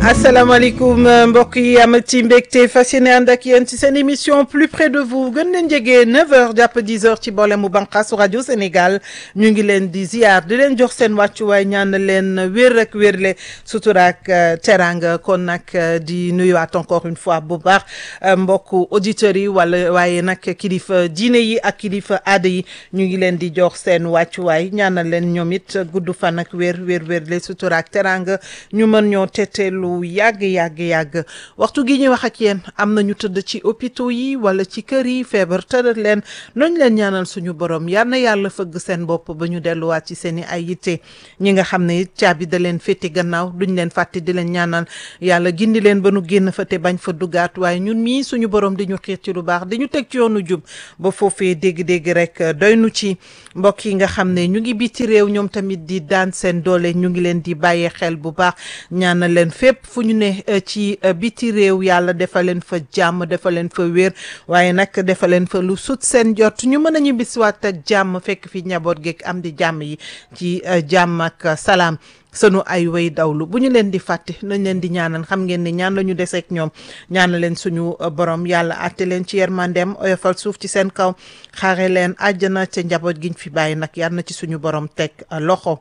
asalaamaaleykum mbokk yi am ci mbégte fas yéene ànd ak yéen ci seen émission plus près de vous gën leen jege 9h jàpp 10h ci boole mu bànqaasu rajo Sénégal ñu ngi leen di ziar di leen jox seen wàccuwaay ñaan leen wér ak wérle sutura ak teranga kon nag di nuyuwaat encore une fois bu baax mbokku auditeurs yi wala waaye nag kilifa diine yi ak kilifa aada yi ñu ngi leen di jox seen wàccuwaay ñaanal leen ñoom it gudd fan ak wér wér wérle sutura ak teranga ñu mën ñoo tetteelu yàgg yàgg yàgg waxtu gi ñuy wax ak yéen am na ñu tëdd ci hôpitaux yi wala ci kër yi feebar tëral leen noñ leen ñaanal suñu borom yal na yàlla fëgg seen bopp ba ñu delluwaat ci seen i ay yitte ñi nga xam ne it caabi da leen féete gannaaw duñ leen fàtte di leen ñaanal yàlla gindi leen ba nu génn fa te bañ fa duggaat waaye ñun mii suñu borom di ñu xiir ci lu baax di ñu teg ci yoonu jub ba foofee dégg-dégg rek doy nu ci mbokk yi nga xam ne ñu ngi biti réew ñoom tamit di daan seen doole ñu ngi leen di bàyyee xel bu baax ñaanal leen fépp fu ñu ne ci biti réew yàlla defal leen fa jàmm defal leen fa wér waaye nag defal leen fa lu sut seen jot ñu mën a ñibbisiwaat ak jàmm fekk fi njaboot geeg am di jàmm yi ci jàmm ak salaam sunu ay way dawlu bu ñu leen di fàtte nañ leen di ñaanal xam ngeen ni ñaan la ñu deseeg ñoom ñaanal leen suñu borom yàlla àtte leen ci yërmandeem oyofal suuf ci seen kaw xaare leen àjjana ca njaboot giñ fi bàyyi nag yàlla na ci suñu borom teg loxo.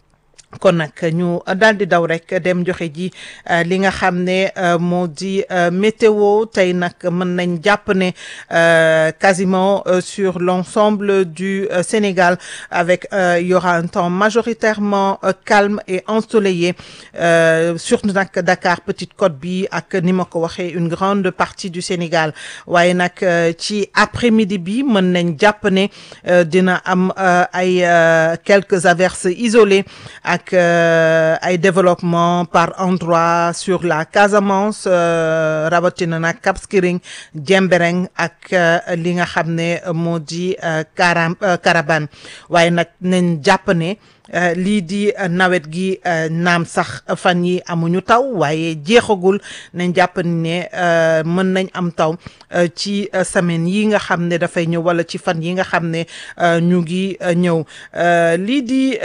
kon nag ñu daal di daw rek dem joxe ji li nga xam ne moo di météo tey nag mën nañ jàpp ne quasiment sur l'ensemble du Sénégal avec il y aura un temps majoritairement calme et ensoleillé surtout nag Dakar Petite Côte bi ak ni ma ko waxee une grande partie du Sénégal waaye nag ci après-midi bi mën nañ jàpp ne dina am ay quelques averses isolées ak ay développement par endroit sur la Casamance rawatina nag Cap Skirring Jembereng ak li nga xam ne moo di Kara Karabane waaye nag nañ jàpp ne lii di nawet gi naam sax fan yi amuñu taw waaye jeexagul nañ jàpp ne mën nañ am taw ci semaine yi nga xam ne dafay ñëw wala ci fan yi nga xam ne ñu ngi ñëw lii di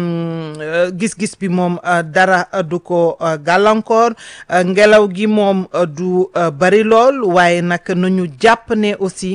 gis-gis bi moom dara du ko gàllankoor ngelaw gi moom du bari lool waaye nag nañu jàpp ne aussi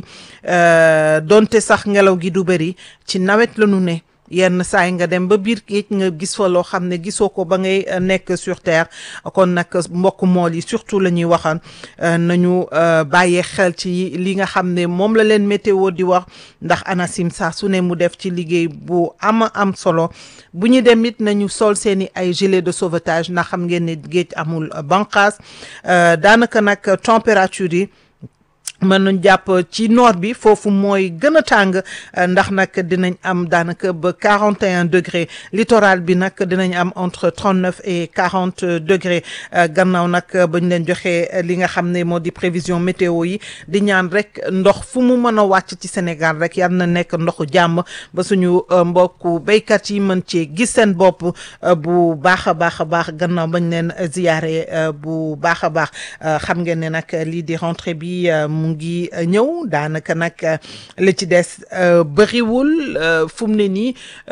donte sax ngelaw gi du bari ci nawet la ñu ne yenn saay nga dem ba biir géej nga gis fa loo xam ne gisoo ko ba ngay nekk sur terre kon nag mbokk mool yi surtout la ñuy waxaan nañu bàyyee xel ci li nga xam ne moom la leen météo di wax ndax ANACIM saa su ne mu def ci liggéey bu ama am solo bu ñu dem it nañu sol seeni ay gilet de sauvetage ndax xam ngeen ne géej amul banqaas daanaka nag température yi mën nañ jàpp ci nord bi foofu mooy gën a tàng ndax nag dinañ am daanaka ba quarante et un degré littoral bi nag dinañ am entre trente neuf et quarante degré gannaaw nag ba ñu leen joxee li nga xam ne moo di prévision météo yi di ñaan rek ndox fu mu mën a wàcc ci Sénégal rek yal na nekk ndoxu jàmm ba suñu mbokku béykat yi mën cee gis seen bopp bu baax a baax a baax gannaaw bañ leen ziyaare bu baax a baax xam ngeen ne nag lii di rentrée bi mu ngi ñëw daanaka nag li ci des bëriwul fu mu ne nii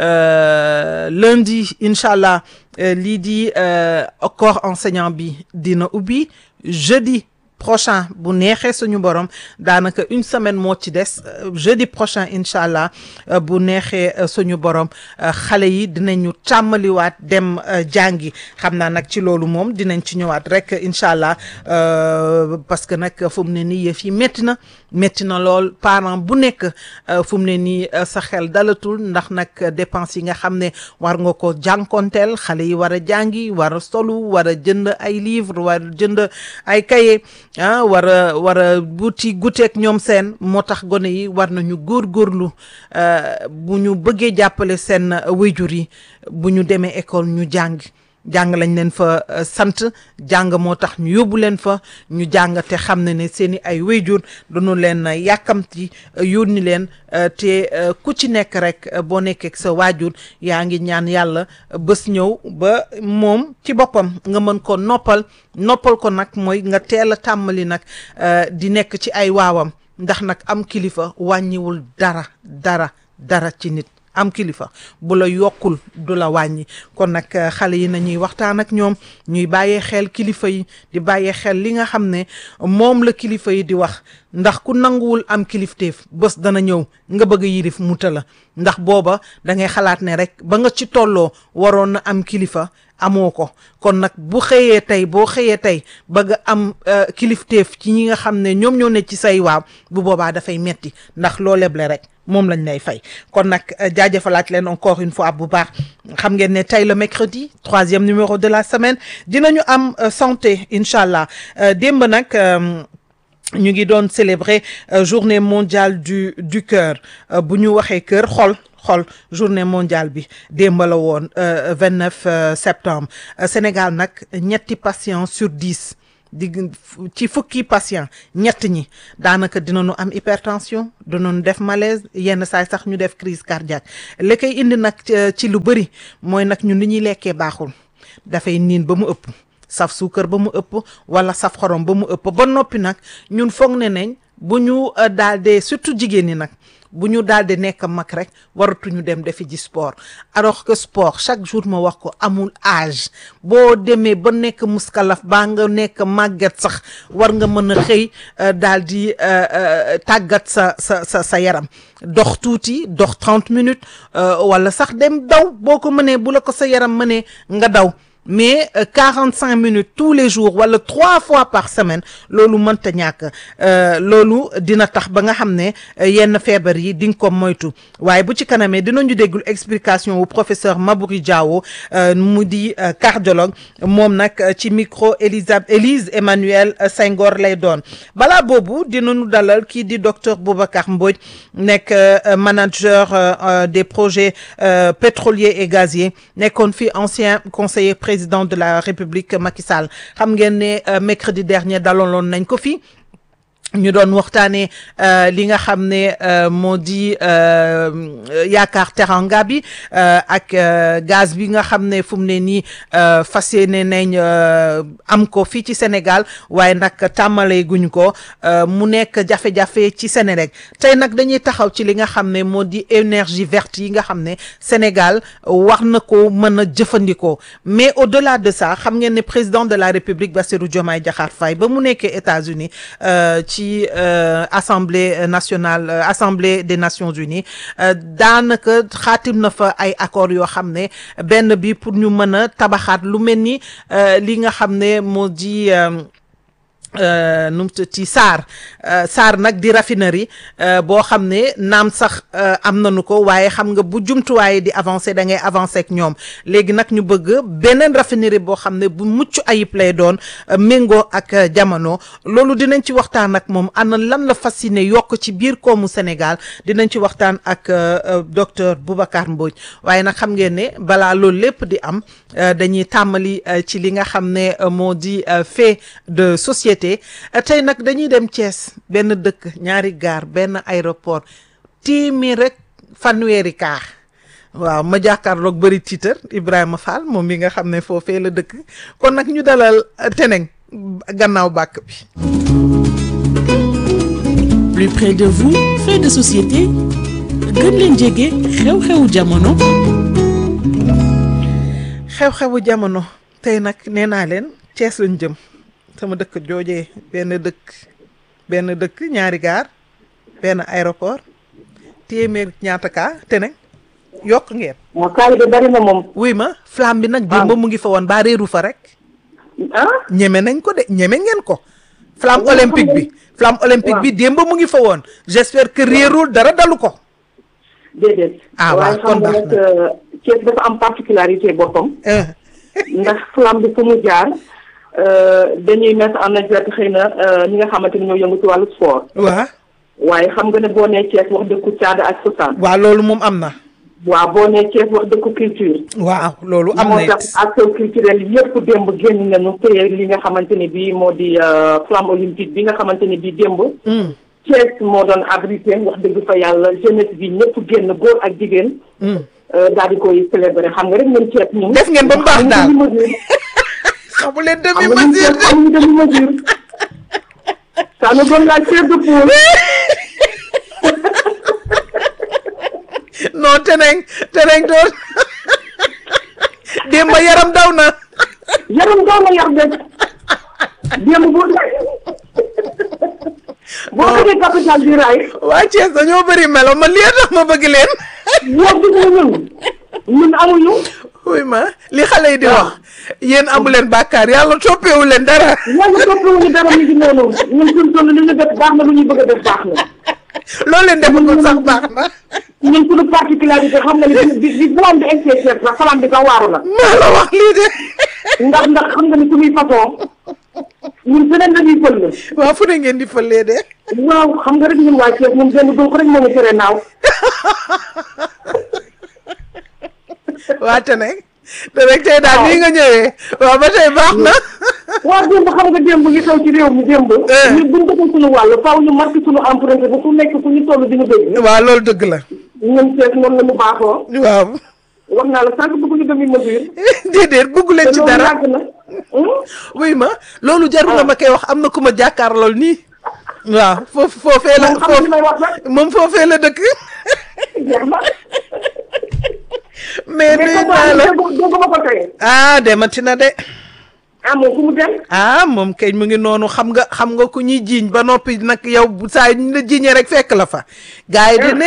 lundi incha allah lii di corps enseignant bi dina ubbi jeudi prochain bu neexee suñu borom daanaka une semaine moo ci des jeudi prochain incha allah bu neexee suñu borom xale yi dinañu tàmmaliwaat dem jàngi xam naa nag ci loolu moom dinañ ci ñëwaat rek incha allah parce que nag fu mu ne nii yëf yi métti na métti na lool parent bu nekk fu mu ne nii sa xel dalatul ndax nag dépense yi nga xam ne war nga ko jànkonteel xale yi war a jàngi war a solu war a jënd ay livre war a jënd ay cahier ah war a war a buti guteek ñoom seen moo tax gone yi war nañu góorgóorlu bu ñu bëggee jàppale seen wéjur yi bu ñu demee école ñu jàng jàng lañ leen fa sant jàng moo tax ñu yóbbu leen fa ñu jàng te xam ne ne seeni ay wéjur dañu leen yàkkamti yónni leen te ku ci nekk rek boo nekkee sa waajur yaa ngi ñaan yàlla bés ñëw ba moom ci boppam nga mën ko noppal noppal ko nag mooy nga teel a tàmmali nag di nekk ci ay waawam ndax nag am kilifa wàññiwul dara dara dara ci nit am kilifa bu la yokkul du la wàññi kon nag xale yi nañuy waxtaan ak ñoom ñuy bàyyee xel kilifa yi di bàyyee xel li nga xam ne moom la kilifa yi di wax ndax ku nanguwul am kilifteef bés dana ñëw nga bëgg a yirif muta la ndax booba da ngay xalaat ne rek ba nga ci tolloo waroon na am kilifa amoo ko kon nag bu xëyee tey boo xëyee tey bëgg am kilifteef ci ñi nga xam ne ñoom ñoo ne ci say waaw bu boobaa dafay metti ndax loo leble rek moom lañ lay fay kon nag jaajëfalaat leen encore une fois bu baax xam ngeen ne tey le mercredi troisième numéro de la semaine dinañu am santé incha allah démb nag ñu ngi doon célébrer journée mondiale du du cœur bu ñu waxee cœur xol xol journée mondiale bi démb la woon vingt neuf septembre Sénégal nag ñetti patients sur dix di ci fukki patient ñett ñi daanaka dinañu am hypertension dinañu def malaise yenn saay sax ñu def crise cardiaque li koy indi nag ci lu bëri mooy nag ñun li ñuy lekkee baaxul dafay niin ba mu ëpp saf suukar ba mu ëpp wala saf xorom ba mu ëpp ba noppi nag ñun foog ne nañ bu ñu daal dee surtout jigéen ñi nag bu ñu daal di nekk mag rek waratuñu dem defi ji sport alors que sport chaque jour ma wax ko amul âge boo demee ba nekk muskalaf baa nga nekk màgget sax war nga mën a xëy daal di tàggat sa sa sa sa yaram dox tuuti dox trente minutes wala sax dem daw boo ko mënee bu la ko sa yaram mënee nga daw mais quarante cinq minutes tous les jours wala trois fois par semaine loolu mënta ñàkk loolu dina tax ba nga xam ne yenn feebar yi di nga ko moytu waaye bu ci kanamee dinañu déggul explication wu professeur Mabouri Diawo mu di cardiologue moom nag ci micro Elisabeth Élise Emmanuel Senghor lay doon balaa boobu dinañu dalal kii di docteur Boubacar Mbodj nekk manager des projets pétroliers et gaziers nekkoon fi ancien conseiller président de la République Macky Sall xam ngeen ne mercredi dernier dalaloon nañ ko fi ñu doon waxtaanee li nga xam ne moo di yaakaar teranga bi ak gaz bi nga xam ne fu mu ne nii fas yéene nañ am ko fii ci Sénégal waaye nag tàmmalee guñ ko mu nekk jafe-jafe ci Sénélec tey nag dañuy taxaw ci li nga xam ne moo di énergie verte yi nga xam ne Sénégal war na ko mën a jëfandikoo mais au-delà de ça xam ngeen ne président de la République Bassirou Diomaye Diakhar Faye ba mu nekkee États-Unis ci ci assemblée nationale assemblée des Nations Unies daanaka xaatim na fa ay accords yoo xam ne benn bi pour ñu mën a tabaxaat lu mel ni li nga xam ne moo di nu mu ci SAR SAR nag di raffinerie boo xam ne naam sax am nañu ko waaye xam nga bu jumtuwaay di avancer da ngay avancer ak ñoom léegi nag ñu bëgg beneen raffinerie boo xam ne bu mucc ayib lay doon méngoo ak jamono loolu dinañ ci waxtaan ak moom ana lan la fasciné yokk ci biir koomu Sénégal dinañ ci waxtaan ak docteur Boubacar Mbodj waaye nag xam ngeen ne balaa loolu lépp di am dañuy tàmmali ci li nga xam ne moo di fait de société. tey nag dañuy dem Thiès benn dëkk ñaari gaar benn aéroport téeméer rek fanweeri kaar waaw ma jàkkaarloog bëri tiitar Ibrahima Fall moom mi nga xam ne foofee la dëkk kon nag ñu dalal teneng gannaaw bàkk bi plus près de vous fait de société gën leen jege xew-xewu jamono xew-xewu jamono tey nag nee naa leen Thiès lañ jëm sama dëkk joojee benn dëkk benn dëkk ñaari gaar benn aéroport téeméer ñaata kaa te nag yokk ngeen. waaw kaay bi bari na moom. wuy ma flamme bi nag. démb mu ngi fa woon ba réeru fa rek. ah. ñeme nañ ko de ñeme ngeen ko. flamme olympique bi. flamme olympique bi démb mu ngi fa woon. j'espère que réerul dara dalu ko. déedéet. ah waaw kon baax na waaye xam nga nag Thiès dafa am particularité boppam. Eh, ndax flamme bi fu mu jaar dañuy mettre en exergue xëy na ñi nga xamante ni ñoo yëngu ci wàllu sport. waa waaye xam nga ne boo nee Thiès wax dëkku caada ak cosaan. waa loolu moom am na. waaw boo nee Thiès wax dëkku culture. waaw loolu am moo na tax it. acteurs culturels yëpp démb génn nañu téye li nga xamante ni bii moo di flamme olympique bi nga xamante ni bii démb. Mm, Thiès moo doon abrité wax dëgg fa yàlla jeunesse bi ñëpp génn góor ak jigéen. mm. daal di koy célébrer xam nga rek ñun Thiès ñun. Def ngeen ba mu baax daal. amuñu demi-mesure. xamu leen xam demi nga ñun mesure Thiès amuñu demi-mesure. ça nous donne la chair de poule. non non teneng teneng doon démb yaram daw na yaram doo ma yar de démb boo boo demee capital du rail waa Thiès dañoo bëri melo man lii tax ma bëgg leen yow gis nga ñun ñun amuñu oui ma li xale yi di wax yéen amu leen bàkkaar yàlla toppewu leen dara yàlla toppewuñu dara mi ngi noonu ñun suñu toll li ñu def baax na lu ñuy bëgg a def baax na loolu leen defagul sax baax na ñun suñu particularité xam nga ni bi bi bu am di exception sax salaan bi ka waaru la maa la wax lii de ndax ndax xam nga ni suñuy façon ñun feneen lañuy fël la waaw fu ne ngeen di fëlee de waaw xam nga rek ñun waa Thiès ñun benn donc rek moo ñu tere naaw waa teneng te rek tey daal nii nga ñëwee waaw ba tey baax na waaw démb xam nga démb yi xew ci réew mi démb Eh. ñun buñ defee suñu wàll faaw ñu marqué suñu empreinte ba fu nekk fu ñu toll di ñu dégg waaw loolu dëgg la ñun Thiès noonu la ñu baaxoo waaw wax naa la sànq bëgg ñu demi mesure déedéet bëgg leen te ci loolu dara yàgg na hum? oui ma loolu jarul nga ma koy wax am na ku ma jàkkaar lool nii waaw foofu foofee la moom xam nga li may wax rek moom foofee la dëkk jeex na mais mais nuyu comme naa la dégg dégg ma ko tey ah demati na de ah moom fu mu dem ah moom kay mu ngi noonu xam nga xam nga ku ñuy jiiñ ba noppi nag yow bu saa yi ñu la jiiñee rek fekk la fa gars yi di ne